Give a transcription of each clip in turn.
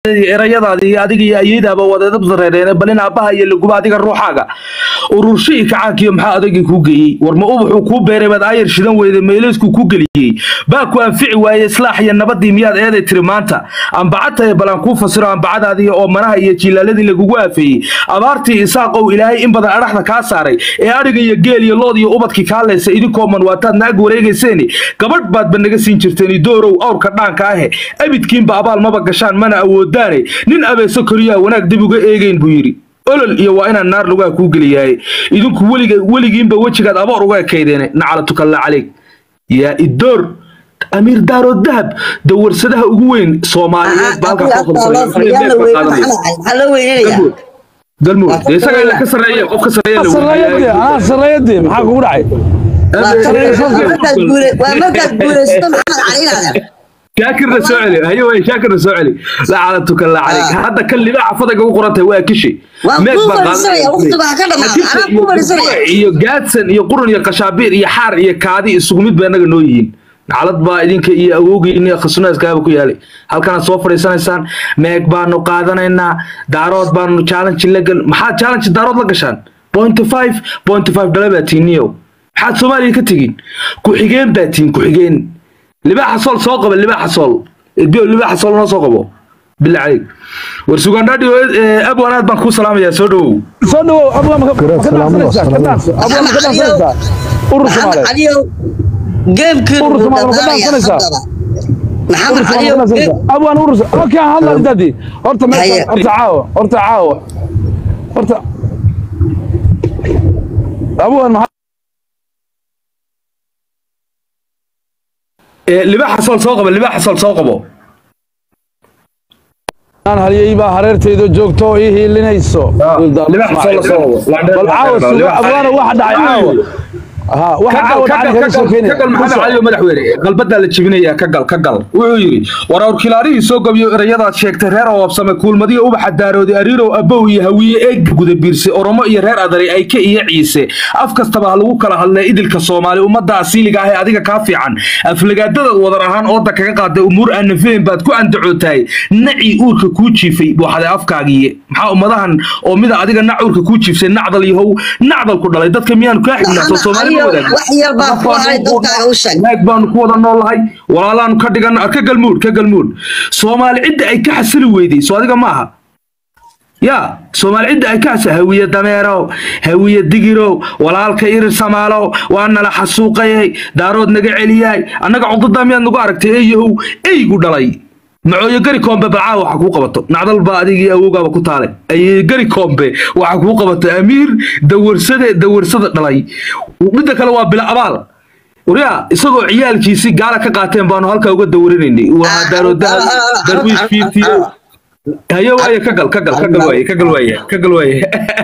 erayadaadi iyo adiga iyo ayadaaba wadeedab sareereen balin aabbaha iyo laguba adiga ruuxaaga ururshii kacaankiyo maxaa adagii kuu geeyey war ma ubaxuu kuu beeray baad aayar shidan weyda meeleysku ku geliyey baa ku anfici waaye islaax iyo nabadii miyaad eeday tiri maanta ambacadtahay balaan kuu fasiro ambacadaadii oo manaha iyo jiilaaladii lagugu aafeeyey abaartii isaaqow ilaahay in badan adhaxda kaa saaray ee adhiga iyo geel iyo lood iyo ubadkii kaa leysa idinkoo man waataad naag wareegayseeni gabadh baadba naga siin jirteen doorow awrka dhaanka ahe abidkiinba abaal maba gashaan mana awoodaane nin abeeso koriyaa wanaag dib uga eegayn buu yidhi olol iyo waa inaan naar lugaha kuu geliyahay idinku weliga weligiinba wejigaad aboor uga ekaydeene nacalatukalla caleyg yaa idoor amiir daaro dahab dawarsadaha ugu weyn soomaaliyeed baa halkaa maxaa loo weynanayaa galmud dee isaga ila ka sarreeye qof ka sarreeye la sarreeyadii anaa sarreeyadii maxaa kugu dhacay waa markaad guuraysato maxamed caliinaada shaakirna soo celi hayo way shaakirna soo celi lacalatuka la calayk hadda kan libaaxa fadaga u qoran tahay waa kishi Waan Meeg kuu baa fadhiisanaya, qaadanaya. waqtiga ha ka dhamaado, Kishi anaa kuu iyo fadhiisanaya. gurbe iyo gaadsan iyo qurun iyo qashaabiir iyo xaar iyo kaadi isugu mid bay annaga noo yihiin nacalad baa idinka iyo awoogiin iyo khasuunaaskaaba ku yaalay halkanaad soo fadhiisanaysaan meeg baanu qaadanaynaa daarood baanu challenge la gal maxaad challenge daarood la gashaan point five point five dhala baa tiiniyow maxaad soomaaliya ka tegin ku-xigeen baa tiin ku-xigeen libaaxa sool soo qaba libaaxa sool edbiyo libaaxa sool noo soo qabo bila caleyk war sugandhadhi abwanaad baan kuu salaamayaa soo dhowow soo dhawow abga ma ka dhaansanaysaa ka dhaansa abga ma ka dhaansanaysaa urur maxamed soomaaliyeed caliyow geemkii Urur Soomaali ma ka dhaansanaysaa? maxamed urur caliyow soomaaliyeed geem- dhaansanaysaa abgaan urur okay aan hadla intaadii horta Haye. meesha horta caawa horta caawa horta abgaan maxaa libaaxa sool soo qabo libaaxa sool soo qabo aan halyay baa hareerteyda joogto oo ii hiilinayso libaaxa sool la soo qabo bal caawa suga abgaana waxa dhacay caawa ha waxa caawa dhacay kaga soo kagal keenaya maxamed cali oo madaxweyne qalbadaa la jebinayaa kagal kagal wuxuu yidhi war awrkilaarihii soo gabiyo erayadaad sheegtay reer oobsame kuulmadiyo ubaxa daaroodi ariirow abow iyo hawiye eeg guda biirse oromo iyo reer adari ayke iyo ciise af kastaba ha lagu kala hadlee idilka soomaali ummadda asiiliga ah ee adiga kaa fiican aflagaadadaad wadar ahaan ooda kaga qaaday umuur aan nafayn baad ku andacootahay nacii uurka kuu jiifay buuxday afkaagiiye maxaa ummadahan oo mida adiga nac uurka kuu jiifsay nacdal yahow nacdal ku dhalay dadka miyaanu kaa xignaa soo soomaali ma wadaagin wax yar baa ku haray dadkaaga u sheeg naag baanu ku wada noolahay walaalaanu ka dhigan ka galmuud ka galmuud soomaali cidda ay ka xasili weyday soo adiga maaha ya soomaali cidda ay ka xasili hawiye dameerow hawiye digirow walaalka irir samaalow waa nala xasuuqayay daarood naga celiyaay annaga cudurdaa miyaad nagu aragtay eeyahow eygu dhalay macooyo gari koombe balcaa waxa kuu qabato nacdal baa adigii awoogaaba ku taalay ayey gari koombe waxa kuu qabato amiir dawarsade dawarsada dhalay midda kale waa bila abaal waryaa isagoo ciyaalkiisii gaala ka qaateen baanu halkaa uga dawarinaynay waa daaroodaha darwiish fiiftiyo hayo waaye ka gal ka gal ka gal waaye ka gal waaye ka gal waaye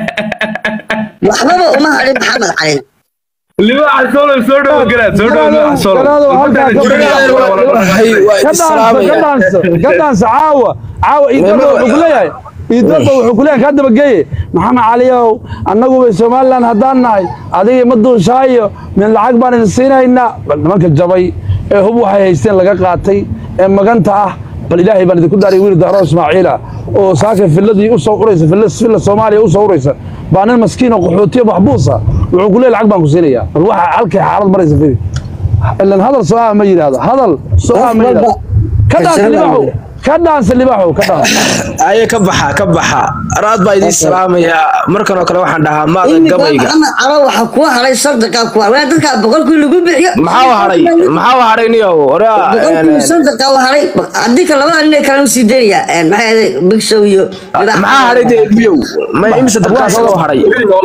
waxbaba uma harin maxamed cali libaaxa soolo soo dhowo galaad soo dhowo libaaxa soolo Galaado, halkaa ka ka dhaansa ka dhaansa caawa caawa iidooda wuxuu ku leeyahay iidooda wuxuu ku leeyahay kaa dabageeye maxamed caliyow annaguba somalilan haddaan nahay adiga ma duushaayo min lacag baan idin siinaynaa bal nimanka jabay ee hub waxay haysteen laga qaatay ee maganta ah bal ilaahay baan idinku daaray wiil dahro ismaaciila oo saaka filladii u soo uraysa filla filla soomaaliya u soo uraysa baa nin maskiin oo qaxootiya maxbuusa wuxuu ku leeyahay lacag baan ku siinayaa bal waxa halkay xaalad maraysa fidi ilan hadal soo ah ma yidhaahdo hadal soo ah ma yidhaahdo ka dhaansa libaxu ka dhaansa libaxu ka dhaansa aye ka baxa ka baxa raad baa idiin salaamayaa markan oo kale waxaan dhahaa maada imika gabayga maxamed calo waxa kuu haray sadaqa ku haray dadkaa boqolkii lagu bixiyo maxaa haray maxaa haray niyow boqolkii sadaqa u haray haddii ka labada nin kale usii dayaya maxay ahayd big show iyo maxaa haray dee biyow ma imisa dadkaas loo haray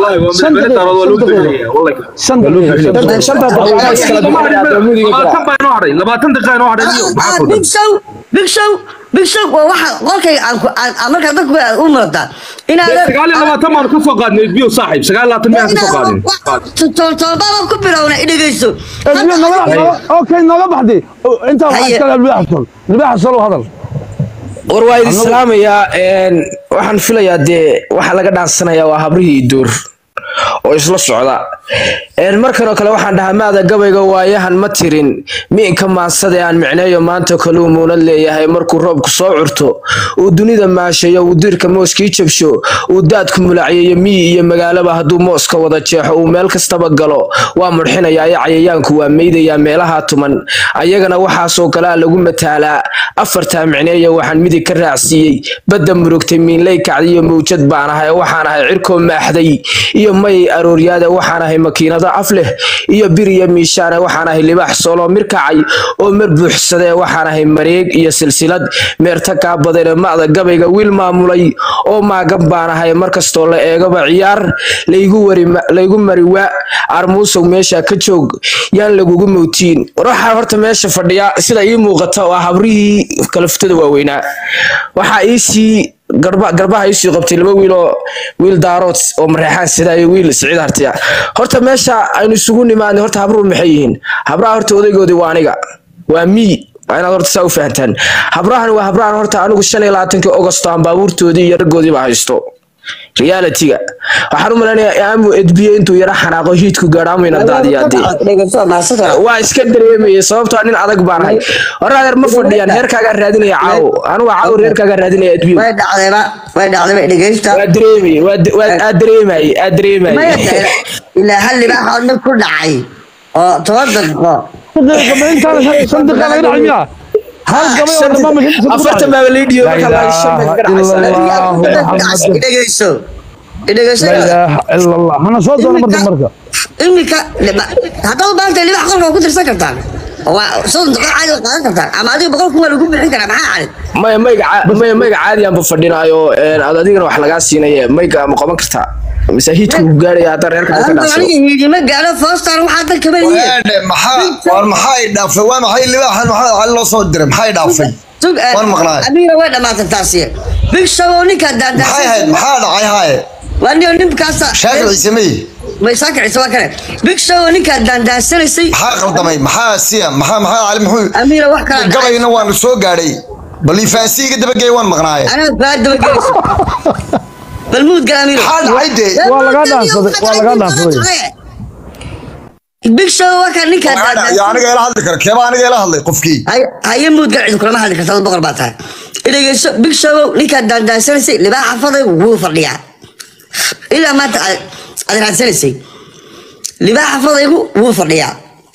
shan daqiiqo shanta daqiiqo iskala bixinaya mudiga labaatan baa inoo hadhay labaatan daqiiqa inoo hadhay iyo maxaa big kuldan show big show big show waa waxa qolkay aan ku aan aan markaa dadku u murataa inaad sagaal iyo labaatan baanu ka soo qaadnay biyo saaxiib sagaal iyo labaatan miyaan ka soo qaadin toltolbaba ku bilowna idhegeyso اسمع نولا اوكي نولا بحدي انت هيا. واحد كلام لباحصل لباحصل وهذا war waa idin salaamayaa een, waxaan filayaa dee waxa laga dhaansanayaa waa habrihii duur oo isla socda een markan oo kale waxaan dhahaa maada gabayga waayahan ma tirin miinka maansade aan micneeyo maanta kaluu muunad leeyahay markuu roobku soo curto uu dunida maashayo uu diirka mooskii jabsho uu daadku mulacyayo miyi iyo magaalaba hadduu mooska wada jeexo uu meel kastaba galo waa mudxinayaa ee cayayaanku waa meydayaa meelaha tuman ayagana waxaasoo kalea lagu mataalaa afartaa micneeya waxaan midig ka raacsiiyey badda murugtay miinley kacdiyo mawjad baan ahay waxaan ahay cirkoo maaxday iyo mayay arooryaade waxaan ahay makiinado af leh iyo bir iyo miishaane waxaan ahay libaax sooloo mirkacay oo mar buuxsadee waxaan ahay mareeg iyo silsilad meerta kaa badane ma'da gabayga wiil maamulay oo maagan baan ahay markastoo la eegaba ciyaar laygu wari laygu mari waa armuusow meesha ka joog yaan lagugu mowtiin war waxaa horta meesha fadhiya sida ii muuqata oo ah habrihii kalaftada waaweynaa waxaa iisii garba garbaha iisii qabtay laba wiil oo wiil daarood oo mareexaan sida iyo wiil siciid hartiya horta meesha aynu isugu nimaadnay horta habruhu maxay yihiin habraha horta odaygoodii waa aniga waa miyi waa inaad horta saa u fahantaan habrahan waa habrahan horta anigu shan iyo labaatankii ogosto aan baabuurtoodii iyo raggoodiiba haysto realitiga waxaan u malaynayaa amu edbiye intuu yara xanaaqo hiidku gaadhaamayna daadiyaadee waa iska dareemayay sababtoo nin adag baan ahay hore adeer ma fadhiyaan heerkaagaa raadinaya caawo anigu waa caawo reerkaagaa raadinaya edbiyo way dhacdayba way dhacdayba dhegeysta waa dareemayay waa de- waa- aad dareemayay aad dareemayay maya tahay ilaa hal libaax oo dhib ku dhacay oo toban daqiiqo daqiiqa ma intaan shan daqiiqa laga dhacay miyaa hal gabay oo dhammaan ma shan afartan baaba lii dhiyo marka la shan bay ka dhacaysa Allahu Muhammad. idhegeyso idhegeyso la ilaaha ila allah hana soo doono marka marka iminka haddaad maanta libaax qolka ku tirsan kartaan waa soddon daqiiqo caadi oo qaadan kartaan ama adiga boqol kun waa lagu bixin karaa maxaa calid maya mayga ca- maya mayga caadiyaanba fadhinaayo een, aad adigana wax lagaa siinaye mayga ma qaban kartaa mise hiidku ku gaadhaya haddaan reerka ka aniga dhacsado aniga hiidima gaalo foostaan waxaa dan kama yihiin waadhe maxaa war maxay dhaafay waa maxay libaaxan maxaa cali loo soo diray maxay dhaafay Sug, eh, waan maqnaay. amiira way dhamaatay taasi big show oo ninka maxay ahayd daandaansan maxaa dhacay haaye waa nin ninkaasa shaakir ciisemey way saakicisa waa kale big show oo ninka daandaansanaysay maxaa qaldamay maxaa siya maxaa maxaa cali muxuu amiira wax kala dhacay gabayna waan soo gaadhay bal ifaansiiga dabageey waan maqnaaye anaa baa dabagelaysa bal muud gal amiira maxaa dhacay dee Waa lagaa dhaansaday, waa lagaa dhaansaday. big show waa kan ninka maxaa dhacay daandaansan aniga ila hadli kara keeba aniga ila hadlay qofkii hay- haye muud gal cid kulama hadli kartaa boqor baa tahay idhegeyso big show ninka daandaansanaysay libaaxa faday wuu fadhiyaa ilaa maanta aad aad raadsanaysay libaaxa fadaygu wuu fadhiyaa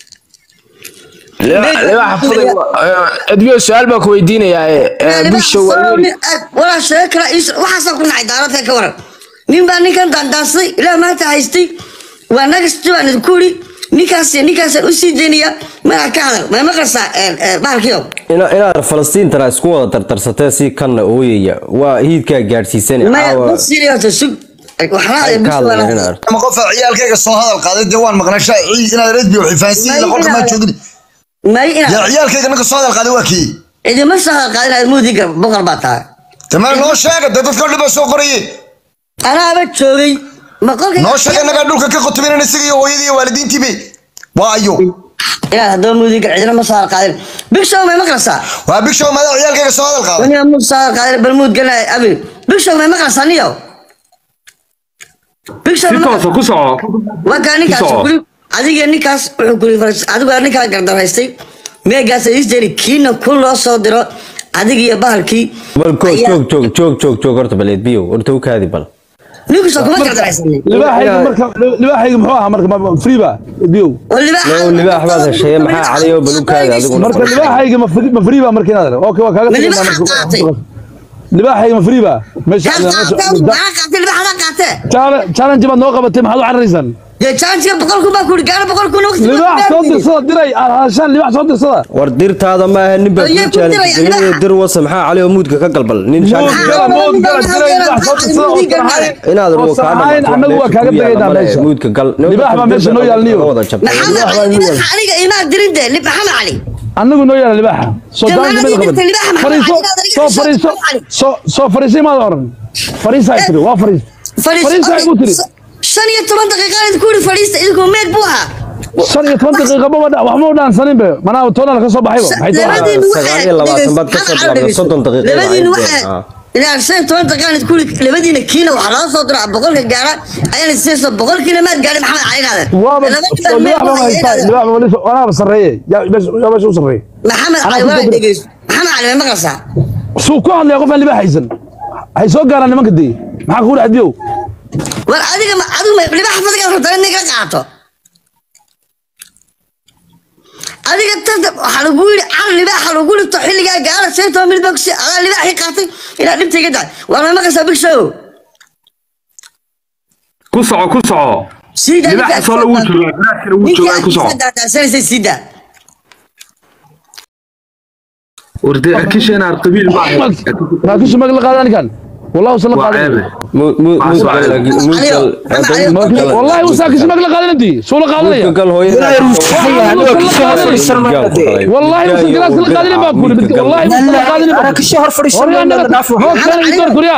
edbiyo su-aal baa ku weydiinayaa busha waa wiil walaa sheego kala waxaasaa ku nacay daaradka ka waran nin baa ninkan daandaansaday ilaa maanta haystay waa nagasti baan idinku iri ninkaas ninkaasaan u sii daynaya magaca ka hadal may maqlaysaa bahalkiyo ina- inaad falastiintana isku wada tartarsatee si kanna ooyaya waa hiidkaa gaadhsiisan maya caawa basiri horta sug waxaa ay ka hadlayaan inaad ama qofa ciyaalkayga soo hadal qaaday dee waan maqnay shay ciid inaad redbi ifaansiiga qolka maa joogin may yaa inaad ciyaalkayga ninka soo hadal qaaday waa kii cidima soo hadalqaadin aad muudiga boqor baa tahay tamar noo sheega dee dadka dhiba soo qoraye anaaba joogay ma qolka noo sheega nagaa dhulka ka qutubinana isaga iyo hooyadii iyo waalidiintiibe waa ayo inaad haddaba muudiga cidina ma soo hadalqaadin big show may maqlaysaa waa big show madaa ciyaalkayga soo hadal qaaday waniga muud soo hadalqaadin bal muud galay abi big show may maqlaysaa niyo big show si may toosa ku soco waa kaa ninkaas Soo. kuli adiga ninkaas wuxuu kuli faras adigu aa ninkaa gardaraystay meegaas isjeri kiina ku loo soo diro adiga iyo bahalkii bal ko- ayaa- joog joog joog joog joog horta baleed biyo horta u kaadi bal ninkuso kuma gardaraysanin libaaxayga marka libaaxayga muxuu ahaa marka ma- free ba biyow oo libaaxa Low libaax baad heshay, maxaa cali oo balukaada adigu? marka libaaxayga ma free ma free ba marka inaad okay waa kaaga Ma tegaynaa libaaxa marka qaatay? libaaxayga ma free ba meesha Kaa qaatee, maxaa qaatay libaaxada qaatee Challenge- challenge baad noo qabatay maxaad u cararaysaan dee jaanjiga boqol kun baa kuri gaaro boqol kun waqti libaax soo dirsada diray aad hadashaan libaax soo dirsada war dirtaada maaha nin baa Ayay kuu ku dirayaan, jaalinta libaaxa. dir wasa maxaa cali oo muudka ka galbal nin mood shaakiis gala mood gala diray libaax soo dirsada oo sanahayn inaad oo ruwa kaa sanahayn dhamaatay annagu waa kaaga tegaynaa meesha muudka gal Libaax baa meesha noo yaal niyo. wada jabtay maxamed cali libaaxa aniga imaa dirin dee lib- maxamed cali annagu noo yaala libaaxa soo Dee daanka maaladii meel dirtay libaaxa qaban maxamed fariiso cali, soo adiga fariiso maxamed cali. soo soo fariisay maad oran fariisa ay tiri waa fariis Fadhiis- fariisa ay ku tiri shan iyo toban daqiiqaan idinku iri fadhiista idinku meed buu ahaa shan iyo toban daqiiqa ma wada waxma u dhaansanin be manaa toona ka soo baxayba maxay tahay labadiinu sagaal iyo labaatan baad ka soo bilaabday, soddon daqiiqo labadiinu ay waxay ah. inaan shan iyo toban daqiiqaan kuli labadiina kiina waxaa laga soo diraa boqolka gaara ayaan isayso boqolkiina maad gaadhin maxamed cali naaden waaba libax ma haystaa libax ma wali walaaba sarreeye yaa meesha yaa meesha u sarreeye maxamed cali waa dhegeyso maxamed cali ma maqlaysaa suu ku hadlaya qof aan libax haysan hay soo gaaraan nimanka dee maxaa kugu dhacdiyow war adiga ma adigu ma libax fadiga rabtaa in niga qaato adiga tanta waxaa lagu yidhi car libaaxa lagu dhigto xilligaa gaara shan iyo toban mil baa kusi adaa libaaxii qaatay inaad dhibta iga daay waa ma maqlaysaa big show ku soco ku soco sida libaaxa soo lagu joogaa garaadkana wuu joogaa ku soco daadaasanaysa sida warde akisha inaad qabiil ma raakishu mag la qaadan kan والله وصل waa قادم ceebe Mu- mu- Waa muud soo gal- celi. muud gal- Cali, muud gal- والله وساكش مق لا قادم انت شو لا قادم muud gal hooyada- والله وصل قادم لا قادم ما اقول والله وصل قادم أنا كل شهر فريش ورينا من أنا- النافع. هو كان يدور كوريا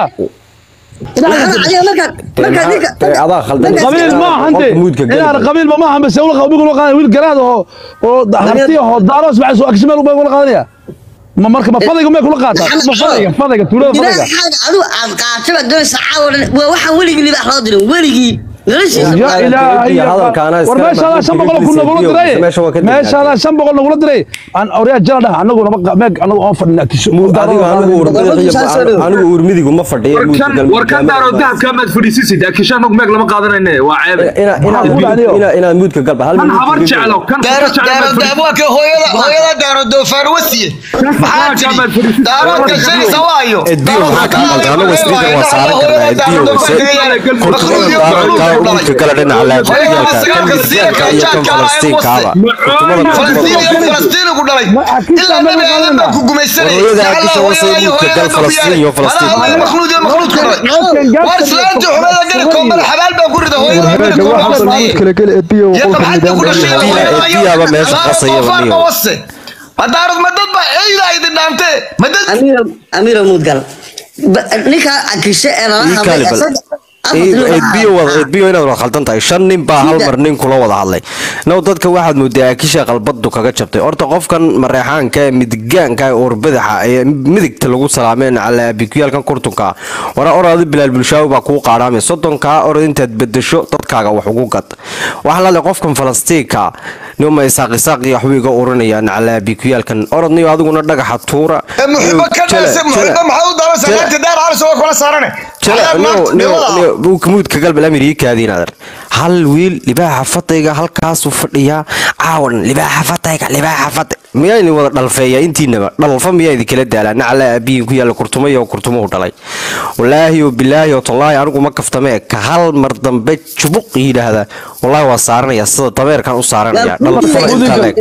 maxamed cali markaad markaad ninka Dee adaa khaldan. قبيل ما انت Qofka muudka gal- انا قبيل ما ما بس يقول قبيل قال ويل قراد هو هرتي هو داروس بعد سو اكشمل ولا قادم ما مركب ما فضيق ما يقول قاطع ما فضيق فضيق تقول فضيق libaaxaaga adigu aad qaatay baad doonaysa caawa dhan waa waxaan weligii libaax loo dirin weligii noloshiisa يا الهي هذا كان أنا ورماش هذا استعمل شن بقول كل كنا نقول فيديو، دري ماشي هو كده ماشي هذا شن بقول نقول دري عن اوريا جلده انا نقول ما ميك انا اوفر نكش Muud adiga anigu urmadiga- anigu urmidigu ma fadhiyo muud gal- war kan daaro dahabka maad fadhiisisid akisha anagu meeg lama qaadanayne waa ceebe Ina- ina- Maxaa ina- ku ina- inaad muudka galba hal kan minuut habar ka jeclo kan habar daaro jeclo daaro maad fadhiisid daabwaaka hooyada hooyada daaro doofaar wasiye maxaa tiri daaroodka shanisa waayo Edbiyo maxaa ka qaldan? Anagu speaker waa saaran karnaa, Edbiyo se- kurtumada daaradka muudka gala dhinaca laabiyaalka, kan Israelka iyo kan Falastiinkaaba. Kurtumada falastiin iyo kurtumada- falastiin ku dhalay Ma akiisa ilaa ma nabi aadan maqalna. baa ku gumaysanayay Hooyada Jacala akiisa hooyada wasay iyo muudka hooyada gal baa ku Falastiin iyo yaalay. Falastiin. Walaal hooyada makhluud iyo makhluud ku dhalay war islaanta xumada gari koomada xabaal baa ku rida hooyada gari koomada iyo qabxadda ku dhashay Edbiya- Edbiyaaba meesha qasaya doofaarka waliyo. wase ma daarad ma dad baa eyda idin dhaantee ma dad amiiro amiiro muudgal Ba- ninka akishe ee lala Ii hadlay kale bal. isaga- afar Ed- nin Edbiyo waxaa- wada- Edbiyo inaad wada khaldan tahay shan nin baa hal mar nin kula wada hadlay now dadka waxaad moodaa akisha qalbadu kaga jabtay horta qofkan mareexaanka ee midigaanka ee urbadaxa ee midigta lagu salaameen calaa bikuyaalkan kurtunka wara oradi bilaal bulshaawi baa kuu qaadhaamay soddonkaa orad intaad bedesho dadkaaga wax ugu gad waxaa lale qofkan falastiinka nima isaaq isaaq iyo waxbuu iga urinayaan calaa bikuyaalkan orodniyo adiguna dhagaxa tuura muxibo ka Jala- dhaase muxibo jala- maxaa u daawanaysaa jala- naagta daar calis waa kula saarane jala- Xalaal maanta, nio- dhibada. nio- nio- muudka galbal amerikaadiin adar hal wiil libaaxa fatayga halkaasuu fadhiyaa caawan libaaxa fatayga libaaxa fatay miyaa idin wada dhalfeeya intiinaba dhalfa miyaa idin kala daalaa nacala aabiyin ku yaalla kurtumay oo kurtumuhu dhalay walaahi oo bilaahi oo tallaahi anigu ma kaftame ka hal mar dambe jubuq yidhaahda wallaahi waa saaranaya sida dameerkan u saaranaya dhalfada intaa leeg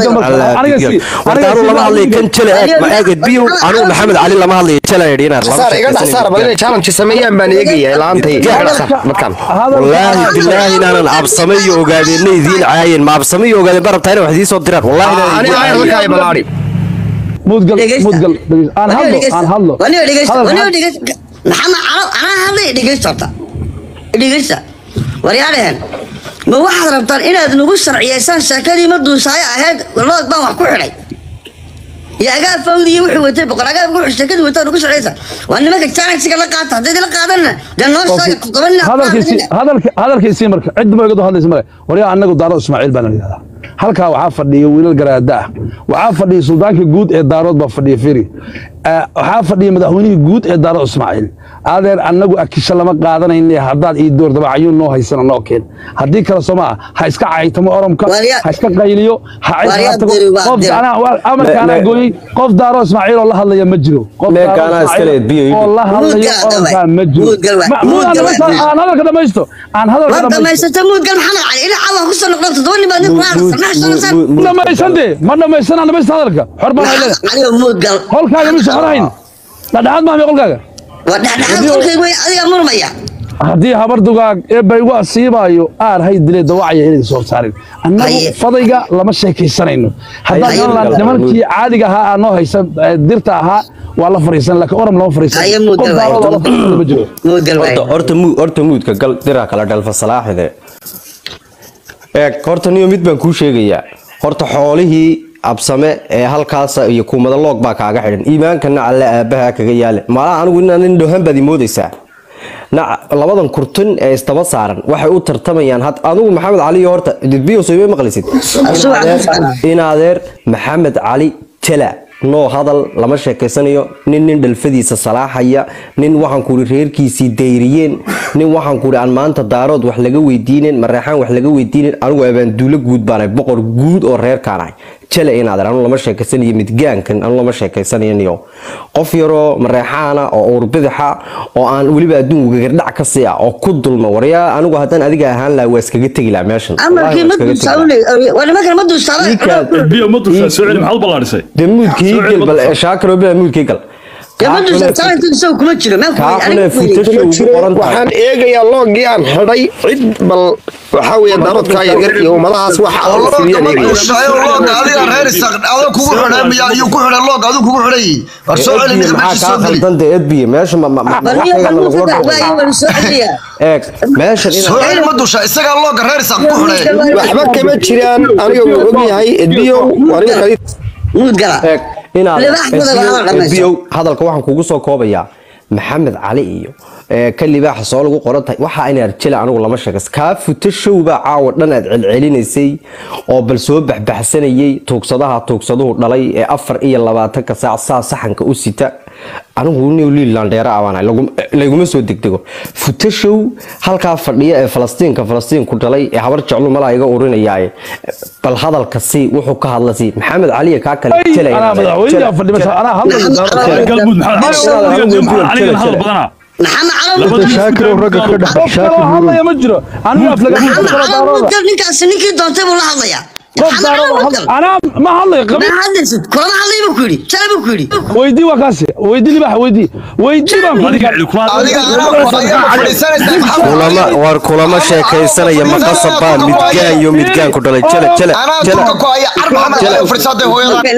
wartaaru lama hadlay kan jale eeg ma eeged biyo anigu maxamed cali lama hadlay jale idhi inaad lama saar iga dhax saar bal inay challenge sameeyaan baan eegaya laantay iga dhax saar dadkan wallaahi bilaahi inaanan absame iyo ogaadeenna idiin caayeen ma absame iyo ogaadeen ba rabtaa inay wax idiin soo diraan wallaahi inaanan aniga idiin ayar caayeen. halka ay balaari مودقل dhegeysta. مودقل دقيقة. انا Waniga هضله dhegeysta. انا هضله Waniga dhegeysta. هذا Waniga الحق. dhegeysta. maxamed calo anaa hadlay dhegeysta horta dhegeysta waryaadhehen ma waxaad rabtaan inaad nagu sharciyeysaan sheekadii ma duusaayo ahayd lood baan wax ku xidhay iyo agaab fawdiyo wuxuu watay boqol agaab wuxuu sheekadii wataa nagu sharciyeysa waa nimanka challenge-ga la qaata haddayd la qaadanna dee noo sheega todoba nin hadalkiisii hadalki hadalkiisii marka cid ma igadu hadlaysa male waryaa annagu daaro ismaaciil baan yidhahdaa halkaa waxaa fadhiya wiilal garaada ah waxaa fadhiya suldaanka guud ee daarood baa fadhiya firi Eh, waxaa fadhiya madaxweynihii guud ee daaro ismaaciil adeer annagu akisha lama qaadanayne haddaad ii door dabacayuun noo haysana noo keen haddii kale soo maa ha iska caytamo oromka Waryaa- ha iska qayliyo ha Waryaa caysa tago diri, waa qof diri. anaa- waa- amarka anaa Me- gooyey qof daaro ismaaciil oo la hadlaya ma jiro qof Meeka Daaro anaa iska Ismaaciil leed, biyo ii oo la hadlayo Muudgal oromkaa dhawaa. ma jiro Muudgal waa- Ma- muud aan muudgal waa- dhamaysto- aan hadalka dhamaysto aan hadalka ma dhamaysto dhamaysata muudgal maxamed cali ilaa caawa kusoo noqdo todoba nin baad nin ku haadasanaxsanasaan ma dhamaysan dee ma dhamaysan aan dhamaysta hadalka xor baan hay leedahay cali oo muudgal qolkaaga mise xor hayn dhadhaxaad maaha mee qolkaaga waa dhexdhexaad kolkayga wey adigaa murmaya haddii habar dugaag eebba igu asiibaayo aar hay dile dawacaya inay soo saarin annagu Haye. fadayga lama sheekaysanayno haddaan Haye. galan nimankii caadiga ahaa aa noo haysa eh, dirta ahaa waa la fariisan laakiin oram lama fariisan Haye, muud qof galay. daarooda la fariisan ma jiro muudgal waay horta horta mu horta muudka gal diraa kala dhalfa salaaxide eeg horta niyo mid baan kuu sheegayaa horta xoolihii absame ee halkaas iyo kuumada loog baa kaaga xidhan iimaankana alle aabaha kaga yaale malaha anigu inaan nin dhohan baad imoodaysaa nac labadan kurtun ee isdaba saaran waxay u tartamayaan had adigu maxamed cali iyo horta didbiyo soo ima maqlisid in adeer maxamed cali tela noo hadal lama sheekaysanayo nin nin dhalfadiisa salaaxaya nin waxaan kuuri reerkiisii dayriyeen nin waxaan kuuri aan maanta daarood wax laga weydiinen mareexaan wax laga weydiinen anigu abaanduulo guud baanahay boqor guud oo reerkaanahay jale inaadan anu lama sheekaysanayo midgaankan anu lama sheekaysanayo qof yaroo mareexaana oo uurbidixa oo aan weliba adduunka gardhac ka sii ah oo ku dulma waryaa anigu haddaan adiga ahaan lahaa waa iskaga tegi lahaa meeshan amarkii ma duusaawle waa nimankan ma duusaawle biyo ma dushaa soo celi maxaad u ballaarisay de muudkii gal bal shaakiro bila muudkii gal ma duusaawle isagu kuma jiro meel kaafune futasha ugu qoran tahay waxaan eegayaa loogii aan xidhay cid bal waxaa weeye daaroodkaa yaryar iyo ummadahaas waxa aan looga fuliyaan ma eegaya duushaayo looga adiga reer isaq adoo kugu xidhay miyaa iyo ku xidhay looga adigu kugu xidhay war soo celi edbiye ninka maxaa meesha kaa soo geli khaldan de edbiye meesha ma- ma- ma- waxayga ma lagula dhaqmaya eeg meeshan soo inaad celi ma dusha isagaa looga reer isaq ku xidhay waxba kama jiraan aniga wuu ogyahay edbiyow aniga kali muud gala eeg inaad Libaax badan waa la dhamaysaa. edbiyow hadalka waxaan kugu soo koobayaa maxamed cali iyo ee, ka libaaxa soo lagu qoran tahay waxaa inaad jela anigu lama sheegas kaa futa showbaa caawa dhan aad celcelinaysay oo bal soo baxbaxsanayay tuugsadaha tuugsaduhu dhalay ee afar iyo labaatanka saac saa saxanka u sita anigu new lilandheera abaan layguma soo degdego futa show halkaa fadhiya ee falastiinka falastiinku dhalay ee habar jeclu malaa iga urinayaaye bal hadalka si wuxuu ka hadla si maxamed caliya kaa kale jelaya anaa madaxweynaha fadhi meesha anaa hadlayo galmud maxamed caligana hadal badanaa maxamed calow shaakir oo ragga ka dhex qof kaloo hadlaya ma jiro anigu aflaga maxamed calow daarooda muudgal ninkaasi ninkii doontay buu la hadlayaa qof maxamed calow daarooda muudgal anaa ma hadlayo qabi ma hadlaysid kulama hadlay buu ku yidhi jale buu ku yidhi weydii waa kaasi weydii libaax weydii weydii baan ku adiga celi kuma adiga anaa ayaa fadhiisanaysaa maxamed kulama war kulama sheekaysanaya maqasabaa midgaan iyo midgaan ku dhalay jele jele anaa jele turka ku haya car maxamed cali fadhiisaday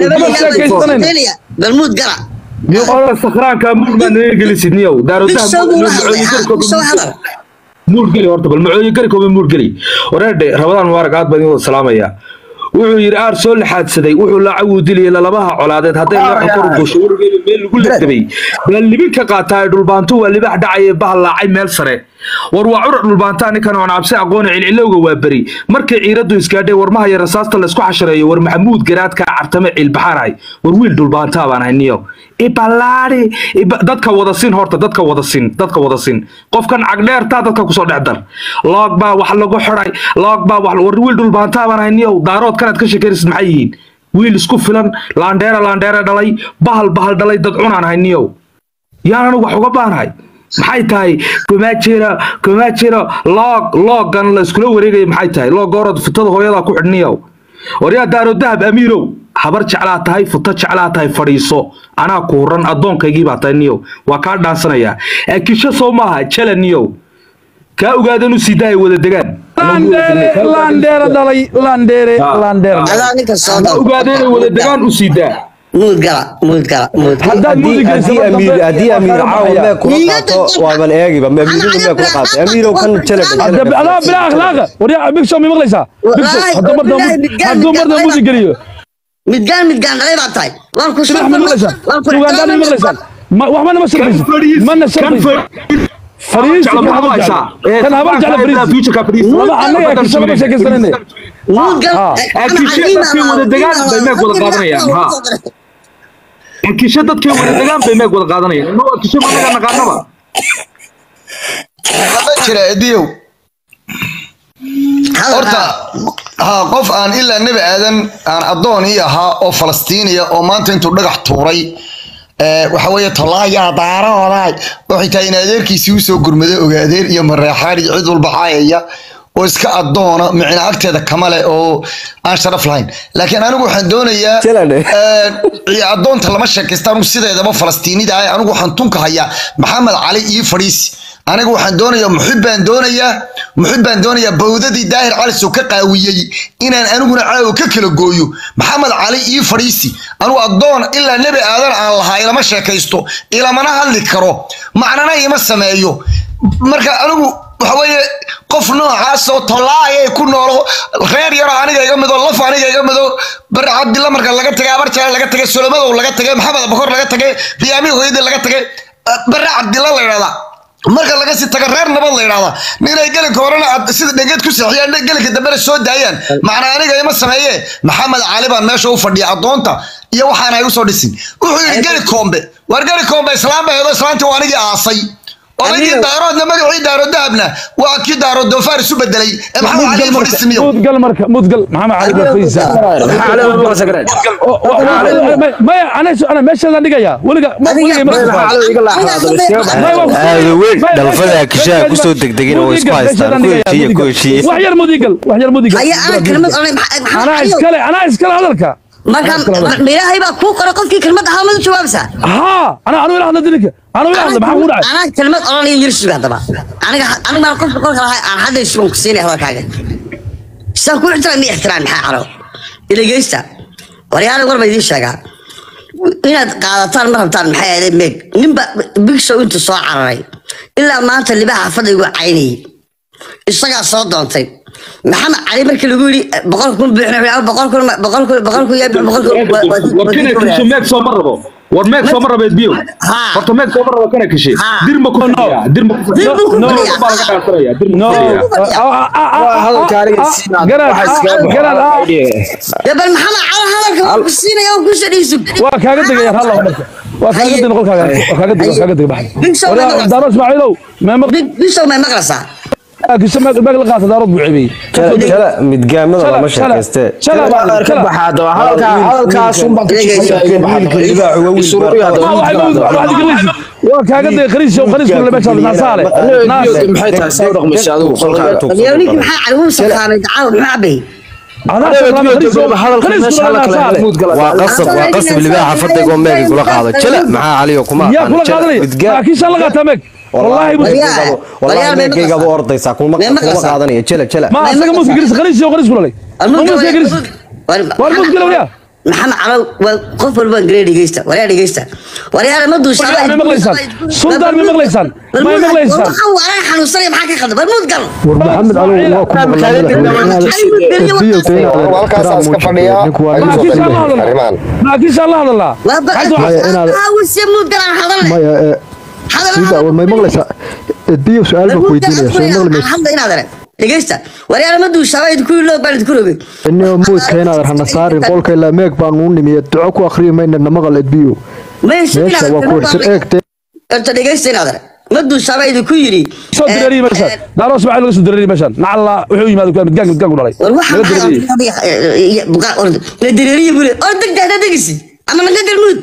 hooyada bal muud gala horta sakhraanka muur baa naga gelisid niyow bishow buu la hadlayaa bishow hadal muur geli horta bal macooyin gari kooba muur geli wareerdhe rabadaan mubaarag aad baan idin wada salaamaya wuxuu yidhi aar soo laxaadsaday wuxuu laacawuu dilaya lalabaha colaadeed hadday looxa kor gosho werigeeda meel lagu legdabay baa libin ka qaataa dhulbaanto waa libax dhacaya bahal laacay meel sare war waa curar dhulbaantaa ninkan oon cabsi aqooni cilcilowga waa beri markay ciiraddu isgaadhay warmaha iyo rasaasta laysku xashareeyo war maxamuud garaadkaa cartame ciilbaxaanahay war wiil dhulbaantaa baan ahay niyo ibalaari iba- dadka wada sin horta dadka wada sin dadka wada sin qofkan cagdheertaa dadka kusoo dhex dar loog baa wax lagu xidhay loog baa wax war wiil dhulbaantaa baan ahay niyow daarood kanaad ka sheekanaysid maxay yihiin wiil isku filan laandheera laandheera dhalay bahal bahal dhalay dad cunaan ahay niyow yaan anigu wax uga baanahay maxay tahay kuma jiro kuma jiro loog loogan la iskula wareegaya maxay tahay loog orod futada hooyadaa ku xidhniyow waryaa daaro dahab amiirow habar jeclaa tahay futo jeclaa tahay fadhiiso anaa ku huran addoonkaygii baa tahay niyow waa kaa dhaansanayaa akisho soo maaha jela niyow kaa ogaadan u sii daaya wada degaan landheere landheere dhalay landheere landheere adaa ninka soo kaa dal ogaadan wada degaan u sii daa muud gala muud gala muud gala haddaad haddii muudi haddii amiir haddii amiir caawa mee kula Niyo qaato dadka- waaban eegiba ma amiiradu mee kula qaato amiirow kan jele hadda adaa bilaa akhlaaqa waryaa big show mi maqlaysaa big show Wallaahi, hadduu marda wallaahi, midgaan, hadduu marda midgaan, muudi geliyo midgaan midgaan dhalay baa tahay waan ku silax mi maqlaysaa ugandaan mi maqlaysaa Ma- waxba nama sharfaysid mana sharfaysid fariisi kan habar jecla kan habar jecla fariisi lama annaga kisha lama sheekaysanayne muud gal Ah. Akisho dadkii wada degaan bay meeg wada qaadanayaan, ha. akisho dadkii wada degaan bay meeg wada qaadanayaan inuu akisho managa naqaanaba Hadda jira ediyow horta ha qof aan ilaa nebi aadan aan addoon ii ahaa oo falastiiniya oo maanta intuu dhagax tuuray ee, waxa weeye tolaayaa daarahoodaay waxay tahay in adeerkiisii usoo gurmado ogaadeer iyo mareexaan iyo cid walba caayaya oo iska addoona micna agteeda kama leh oo aan sharaf lahayn laakiin anigu waxaan doonayaa Jalan. ee, iyo addoonta lama sheekaysta anigu sideedaba falastiinida ah anigu waxaan tunka hayaa maxamed cali iyo fadhiisi aniga waxaan doonayaa muxib baan doonayaa muxib baan doonayaa bawdadii daahir cali soo ka qaawiyey inaan aniguna caawa ka kala gooyo maxamed cali iyo fadhiisi anigu addoon ilaa nebi aadan aan lahaa ilama sheekaysto ilamana hadli karo macnana ima sameeyo marka anigu waxa weeye qof noocaasoo tollaayay ku noolo reer yaroo aniga iga mido laf aniga iga mido bari cabdilla marka laga tagay abarjaa laga tagay solomadow laga tagay maxamed abakor laga tagay biyaami hooyadii laga tagay bari cabdilla la yidhahdaa marka laga sii taga reer nabad la yidhahdaa ninay gelinka horena aad sida dhengeed ku seexiyaan gelinka dambena soo daayaan macnaa aniga ima sameeye maxamed cali baan meesha u fadhiya addoonta iyo waxaan ay usoo dhisin wuxuu yidhi geli koombe waar geli koombe islaam bay hedo islaantii waa anigii aasay odaygii daaroodna magacii daaro dahabna waa kii daaro doofaar isu bedelay ee maxamed cali fadhisimiyo mudgal marka mudgal maxamed cali barfaysa maxaa cali ma maqlaysa gareen maya ana ana meeshaadaan dhigaya weliga weliga ma maxaa cali iga laaxaado aada weyn dhalfada kishaha kusoo degdegin oo isku haystaan ku heshiiya ku heshiiye wax yar mudigal wax yar mudigal haya ana kelmad oranay anaa iskale anaa iskale hadalka marka ilaahay baa kuu qoray qofkii kelmad ahaa madu jawaabaysaa haa ana anu ila hadla dilika anu ila hadla maxaa kugu dhacay anaa kelmad oranaya yir suga haddaba aniga aniga baan qofka kolka lahay aan hadda isugan ku siinay hadalkaaga saan ku ixtiraam mi ixtiraam maxaa caro iligeysta waryaale war baa idiin sheegaa inaad qaadataan ma rabtaan maxay ahayd meeg ninba big show intuu soo cararay ilaa maanta libaha fadhigu caynayay isagaa soo doontay maxamed cali markii lagu yidhi boqol kun buuxna boqol kun boqol kun boqol kun yaa boqol kun war kana kishe meeg sooma rabo war meeg sooma rabeed biyo Haa. horta meeg sooma rabo kana kishe Haa. dirma ku fadhiya dirma ku Dir buu ku No, fadhiyaa. baa laga dhaansanaya dirma ku no fadhiya hadalka aniga siinaad garaad waxa iskaga garaad Ya bal maxamed cali hadalka waa ku siinaya oo ku shadhiisu waa kaaga degaya halla marka waa kaaga deg qolkaaga waa kaaga deg waa kaaga deg Big show baxay ma daaro ismaaciilow meema bishow may maqlaysaa kisha meeg meeg la qaata daarood buu ceebiyey jala midgaamada lama sheekayste shala Hadalka ka baxaa hadaba hadalka hadalkaas un baan ku waa kaaga deg khariis show khariis kule meesha naasaale naas maxay tahay soo dhaqmaysa adigu qolkaaga yaa ninkii maxaa cali wuu safaamay dacaaw maxaa cabay adaa salaam khariis show khariis kule naasaale waa qasab waa qasab libaaxa fadhiga oo meega kula qaado jala maxaa caliyo kuma yaa kula qaadanay laakiin shan la qaataa meeg wallahi bu wallahi meegaygaaba ordaysaa kuma kuma qaadanaya jala jala ma asaga muska khariis khariis show khariis kule ma muska khariis war muska lawya maxamed calo waa qof walba garee dhegeysta waryaa dhegeysta waryaale ma duushaa ma maqlaysaan sultaan ma maqlaysaan ma maqlaysaan waxaan waalan xanuunsanaya maxaa ka qaldan bal muud gal war maxamed cali waa ku halkaasaa iska fadhiyaa arrimahan laakiin shan la hadalaa waa bawasiya muud gal aan hadalne maya ee sida war may maqlaysaa edbiyo su-aal baan ku weydiinaya soo maqli maysa hadda inaad arag dhegeysta waryaale ma duushaa idinku loo baan idinku rogay inio muudka inaad hana saarin qolka ilaa meeg baan u nimiye duco ku akhriyi mayna na maqal edbiyo meesha waa ku warsan eegte horta dhegeysta inaad arag ma duushaa idinku yidhi soo direeriye meeshaan daaro ismaaciil laga soo direeriye meeshaan nacalla wuxuu yimaado midgaan midgaan ku dhalay war laga direeriye waxaan la dareeriye bule oo degta haddaa degisi ama naga galmuud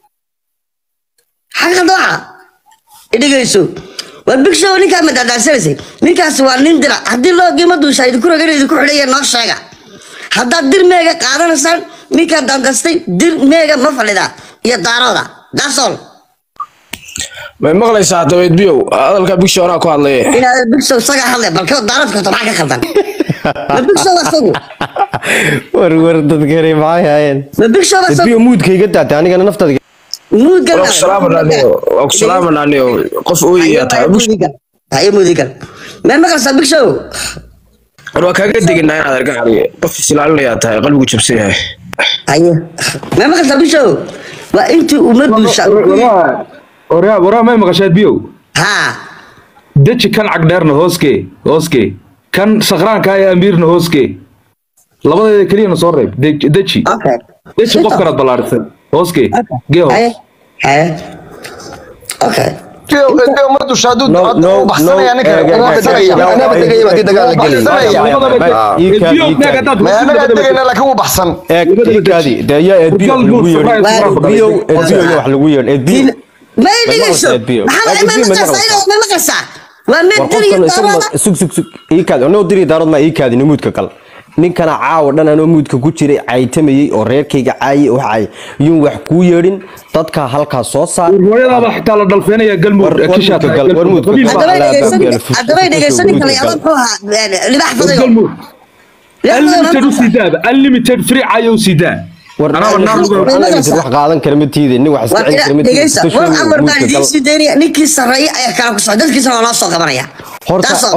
xaqa dooca dhegeyso war big show ninkaa madadaasanaysay ninkaas waa nin dira haddii loo gima duushaa idinku rogan idinku xidhaya noo sheega haddaad dir meega qaadanaysaan ninkaa dandastay dir meega ma fadhida iyo daarooda daasol may maqlaysaa hadaba edbiyow hadalka bigsho anaa ku hadlaye inaad big show isagaa hadlay balka daaroodka horta maxaa ka khaldan ma big show asagu war war dadkani maxay hayeen ma big show asagu edbiyo muudkayga daatay anigana naftada muud gal waa ku salaamananiyo waa ku salaamananiyo qof ooyayaa tahay haye mudigal meel maqlaysaa big show war waa kaaga deginaa inaad arga caliye qof isilaalinayaa tahay qalbigu jabsan yahay haye meel maqlaysaa big show waa intii uma duusha waraa waraa may maqashaad biyow haa deji kan cagdheerna hooskee hooskee kan sakhraanka ee amiirna hooskee labadeeda keliyana soo reeb De- deji okay deji qofkanaad ballaarisay hooskee gee hoos haye haye okay ma dusha hadduu No, no, u baxsanaya no, ninka eh, waa eh, baxsanaya eh, anaba degaya baa dagaal la gelaya ma anagaa degayna laakiin wuu baxsan eegkaadi de ayaa edbiyo lagu yeedhin edbiyo edbiyo wax lagu yeedhin edbiyo may dhigayso Edbiyo. maxamed ma Edbiyo ma maqlaysaa maqlaysaa? ma maqlaysaa waa war mid dir iyo qofkan isagu daarooda ma- sug sug sug iikaadi anoo diri daarood maa iikaadi namuudka kal ninkana caawa dhan anoo muudka ku jiray caytamayey oo reerkayga caayay oo caayay yuun wax kuu yeedhin dadka halkaas soo saar hooyadaaba xitaa la dhalfeenaya galmud War- war kishaad muudka gal- war muudka qabiil gal. baa haddaba Alaa dhegeysan baabkeena haddaba dhegeysan ninka la yaaba muxuu ahaa libax fadayo galmud unlimited u siidaaba unlimited free cayo u siidaa war Anaba naar lagu war- Way war- maqlaysaa? wax qaadan kara ma tiide nin wax waa iska celi kara ma tiide dhegeysta Dadka war shaqo amar baan muudka idiin gal. sii daynaya ninkii sarreeya ayaa kala ku socda dadkiisana waa noo soo qabanaya horta Taasoo- hor-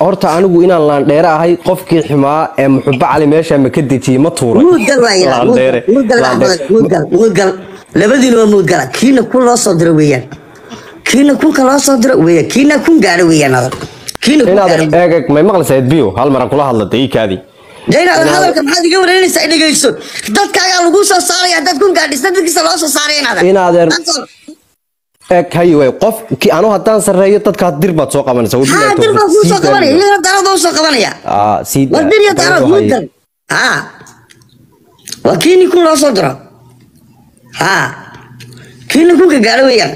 horta anigu inaan laandheere ahay qofkii xumaa ee muxubo cali meesha ma ka dejiyey ma tuuray muudgal waaya Laandheere. muudgal Laandheere. muudgal muudgal labadiina waa muudgala kiina kun loo soo diro weeyaan kiina kunka loo soo diro weeyaan kiina kun gaadho weeyaan adag kiina kun inaad gaadho eeg eeg may maqlaysaa edbiyo hal maran kula hadlatay ii kaadii jaynaad hadalka maxaad iga wareynaysaa dhegeyso dadkaagaa lagu soo saaraya dad kun gaadhisa dadkiisa loo soo saaray inaad Inaadeer- eeg hay wey qof ki anu haddaan sarreeyo dadkaa dir baad soo qabanaysa haa dir baa kuu soo qabanaya iyagana daarada u soo qabanaya aa sii waa dir iyo daarad muudgal haa waa kiini kun loo soo diro haa kiina kunka gaadho weeyaan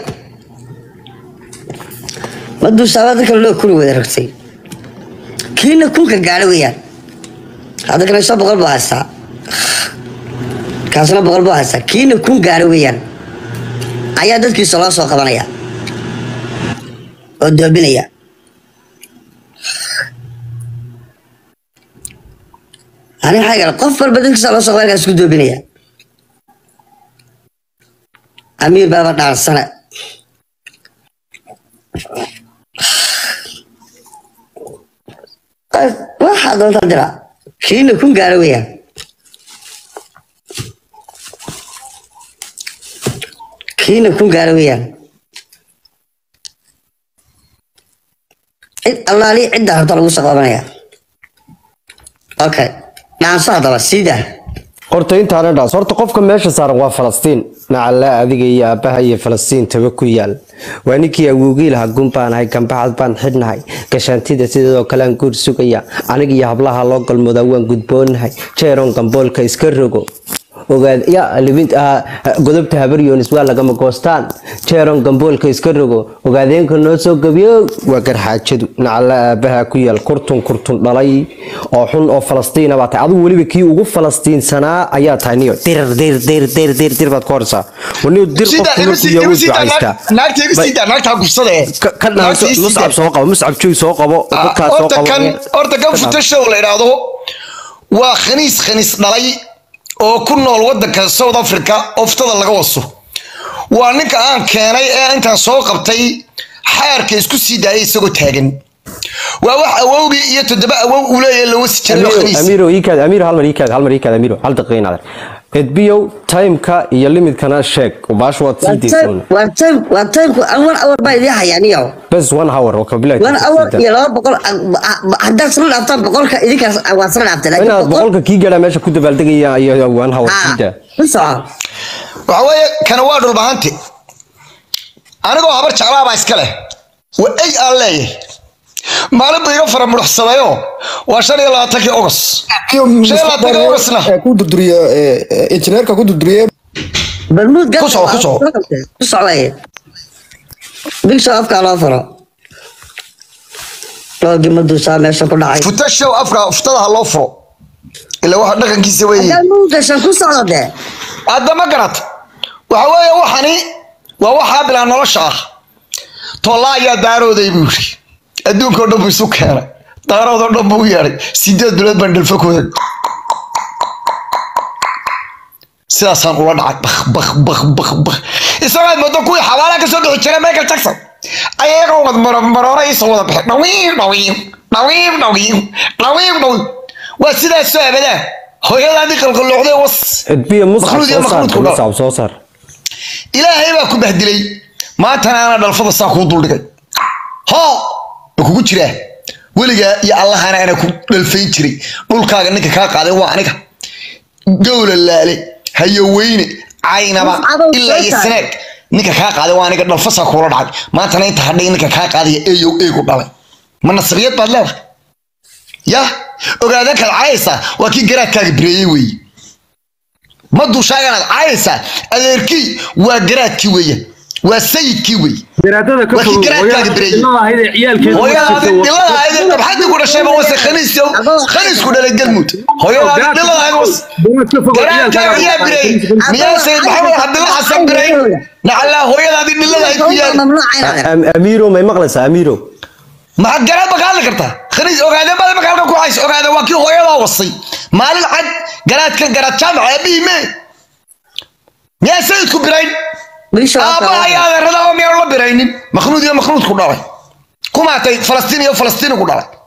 maduu saabada kale loo kuli wada ragtay kiina kunka gaadho weeyaan hadda kale soo boqol buu haystaa kaasna boqol buu haystaa kiina kun gaadho weeyaan ayaa dadkiisa loo soo qabanaya oo doobinaya ani maxaa gala qof walba dadkiisa loo soo qabanaya isku doobinaya amiir baaba dhaarsane waxaa doonta dira kiina kun gaaro weeyaan kiina kun gaaro weeyaan cid allaali cidda horta lagu soo qabanaya okay dhaanso haddaba siidaa horta intaana dhaas horta qofka meesha saaran waa falastiin nacala adiga iyo aabbaha iyo falastiin taba ku yaal waa ninkii awowgii lahaa gun baan ahay gambaxad baan xidhnahay gashaantida sidoo kale aan guur sugaya aniga iyo hablaha loo galmoodaa waan gudboonahay jeeron gamboolka iska rogo ogaad ya libint ah, godobta habaryoonis waa lagama goostaan jeeron gamboolka iska rogo ogaadeenka noo soo gabiyo waa garxaajadu nacala aabaha ku yaal kurtun kurtun dhalay oo xun oo falastiina baa tahay adigu weliba kii ugu falastiinsanaa ayaa tahay niyo dir dir dir dir dir dir baad ku horsaa waniyo dir qofku markuu yahay wuu ducaystaa naagta iga sii daa naagtaa gubsada eh Ka- ka dhaanso Naagta ii sii muscab daa. soo qabo muscab joog soo qabo Ah, dadkaas soo horta qabo kan horta kan futashow la idhaahdo waa khaniis khaniis dhalay oo ku nool wadanka south africa oftada laga waso waa ninka aan keenay ee intaan soo qabtay xaarka isku sii daayay isagoo taagan waa wax awowgii iyo toddoba awow uu leeyahay la wasi jiray oo Amiro, khaniis Amiro, iikaad, Amiro, hal mar iikaad, hal mar iikaad, Amiro, hal daqiiqo inaad. Edbiyow, timeka iyo limitkana sheeg, baash waad sii deysoon. waa time waa timeku one hour baa idii hayaaniyo Bes one hour, waa kabilaay. one hour iyo laba boqol haddaad isla dhaaftaan boqolka idinkaas waad isla dhaaftay laakiin Inaad boqol boqolka kii gaadhaa meesha ku dabaaldegaya iyo one hour haa siida. ku soco waxa weeye kana waa dhulbahante anigoo habar jeclaa baa iska leh waa ey aan leeyahay maalin buu iga fara muruxsadayo waa shan iyo labaatankii ogos shan iyo labaatankii ogosna ku durduriye injineerka ku durduriye balmuud gal Ku soco, ku soco. ku soco waaye big show afkaa loo furo loogii maduusaa meesha ku dhacay futashow afka futadaa loo furo ila waxa dhaqankiisa weeye haddaad muudashan ku socdo dee hadda ma garat waxa weeye waxani waa waxaa bilaa nolosha ah tolla ayaa daarooday buu yiri adduunka oo dhan buu isu keenay daarood oo dhan buu u yeedhay sideed bilood baan dhalfakooda sidaasaan ula dhacay bak bak bak bak bak isagoo aad moodo kuwii xabaalaha kasoo bixi jiray michael jackson ayagoo wad maroora iisoo wada bixi dhawiim dhawiim dhawiim dhawiim dhawiim dhawiim waa sidaasoo abadaa hooyadaadii qalqaloocday was Edbiyo, muscab Makhluud iyo soo saar, makhluudku dhal. muscab soo saar. ilaahay baa ku bahdilay maantana ana dhalfada saa kuu duldhigay hoo ma kugu jiraa weligaa iyo allahana ana ku dhalfayn jiray dhulkaaga ninka kaa qaaday waa aniga gowla laale hayoweyne caynaba Cadow ilaa iyo soo sineeg ninka kaa qaaday waa aniga dhalfasaa kuula dhacay maantana inta hadhay ninka kaa qaadaya eeyow eegu dhalay ma nasabiyad baad leedahay ya ogaadan kaad caayaysaa waa kii garaadkaaga bireeyey weeye ma dushaaganaad caayaysaa adeerkii waa garaadkii weeye waa sayidkii weeye garaadada ka Waa kii fogow garaadkaaga bireeyey. hooyada ahayd ee ciyaalkeedu hooyadaadi dhilada ahayd ee dhabxadii ku dhashayba wase khaniis khaniisku dhalay galmud hooyadaadi dhilada ahayd was garaadkaaga ayaa bireeyey miyaa sayid maxamed cabdilla xasan bireey nacallaa hooyadaadi dhilada ahayd ku yaal mamnuuca Am- Amiro, may maqlaysaa, Amiro? maxaad garaad ma ka hadli kartaa khaniis ogaadeen baad marka halkan ku haysa ogaadeen waa kii hooyadaa wasay maalin cad garaadkan garaad jaamac aabihii mee miyaa sayidku birayn big show aabba ayaa adeerada oo miyaan la biraynin makhnuud iyo makhnuudku dhalay kumaatay falastiin iyo falastiini ku dhalay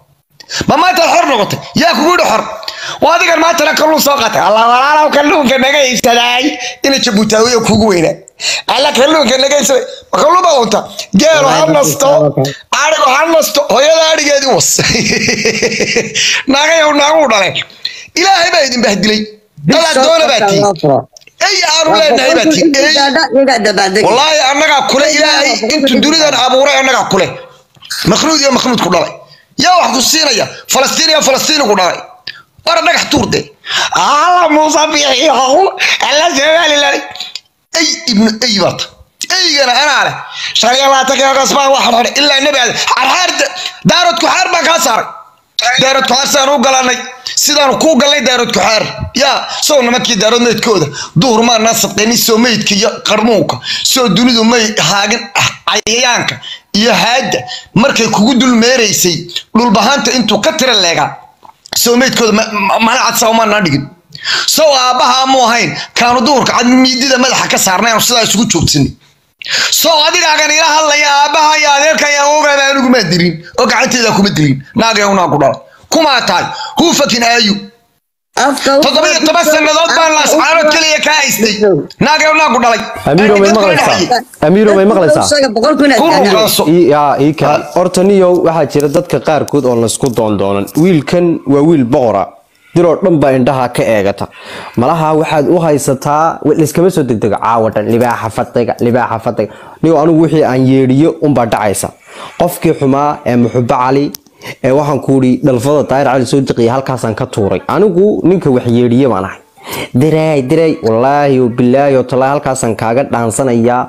ma maanta xor noqotay yaa kugu yidhi xor waa adigan maantana kalluun soo qaatay allah walaalow kalluunka naga iibsadaay ina jabuutaawiya kugu weynaa alla kalluunka naga iibsaday ma kalluun baa unta geelo ha nasto adhigo ha nasto hooyada adhigeedii was naagayow naaguu dhaleen ilaahay baa idin bahdilay dalaad doona baa tii ey aanu leenahay baa tii ey wallaahi annagaa kule ilaahay intu dunidan abuuray annagaa kule makhluud iyo makhluud ku dhalay yaa wax ku siinaya falastiin iyo falastiini ku dhalay war dhagax tuurde alla muuse bixiyow alla somalilan ey ibnu ey baata eygana anaa leh shan iyo labaatanka agoos baan wax xidhay ilaa nebi aadam xarxaar daarood kuxaar baan kaa saaray daarood kuxaar sidaan u galanay sidaanu kuu galnay daarood kuxaar yaa sow nimankii daarood meydkooda duhur maanaa sadqaynin soo meydka iyo qarmuunka soo dunidu may haagin cayayaanka iyo haadda markay kugu dul meeraysay dhulbahaanta intuu ka tira leegaa soo meydkooda mana cadsa umaanaa dhigin sow aabbaha amu ahayn kaanu duhurka cad miidida madaxa ka saarnay aanu sidaa isugu joogsanay sow adigaagan ila hadlaya aabbaha iyo adeerka ayaa ogaaba anigumaa dilin oo gacanteeda kuma dilin naagayawnaa ku dhala kumaa tahay huufakin aayu toddobiyo toban sannadood baan laascaanood keliya kaa haystay naagayawnaa ku dhalay amiiro may maqlaysaa amiiro may maqlaysaa yaa ii kale horta niyow waxaa jira dadka qaarkood oo laysku doondoonan wiilkan waa wiil boqora diroo dhan baa indhaha ka eegata malaha waxaad u haysataa layskama soo degdego caawa dhan libaaxa fadhiga libaaxa fadhiga niyow anigu wixii aan yeedhiyo unbaa dhacaysa qofkii xumaa ee muxubo cali ee waxaan ku idhi dhalfada daayir cali soo deqiya halkaasaan ka tuuray anigu ninka wax yeedhiye baan ahay diray diray wallaahi bilaahi oo talaa halkaasaan kaaga dhaansanayaa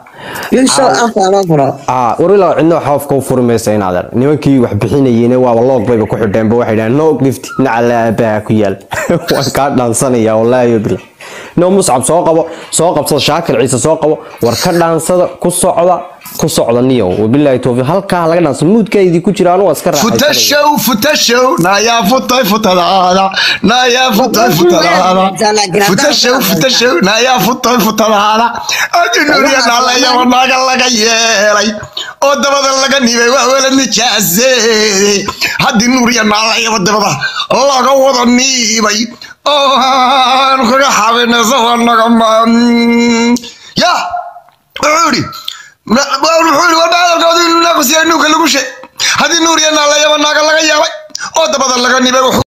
warila cidna xoofka u furi maysa inaadeer nimankii wax bixinayeen waaba loog bayba ku xidheenba waxay dhahaan no gift nacala aabaha ku yaal waan kaa dhaansanayaa wallaahi bilaahi no muscab soo qabo soo qabsada shaakir ciise soo qabo war ka dhaansada ku socda ku socda niyow wabilaahi towfiiq halkaa laga dhaansa muudkaydii ku jira anu waa iska futashow futashow naayaa futay futadaada naayaa futay futadaada futashow futashow naayaa futay futadaada adinuriya dhalayaba naga laga yeelay oo dabada laga nibay waa wala nijaaseede haddii nuuriya naalayaba dabada laga wada niibay oo aan kaga xabinaysa waa naga ya wuxuu yidhi wuxuu warba hadalkooda inuu naaqsiya nuuka lagu sheeg haddii nuur iyo naalayaba naaga laga yeelay oo dabada laga nibay wuxuu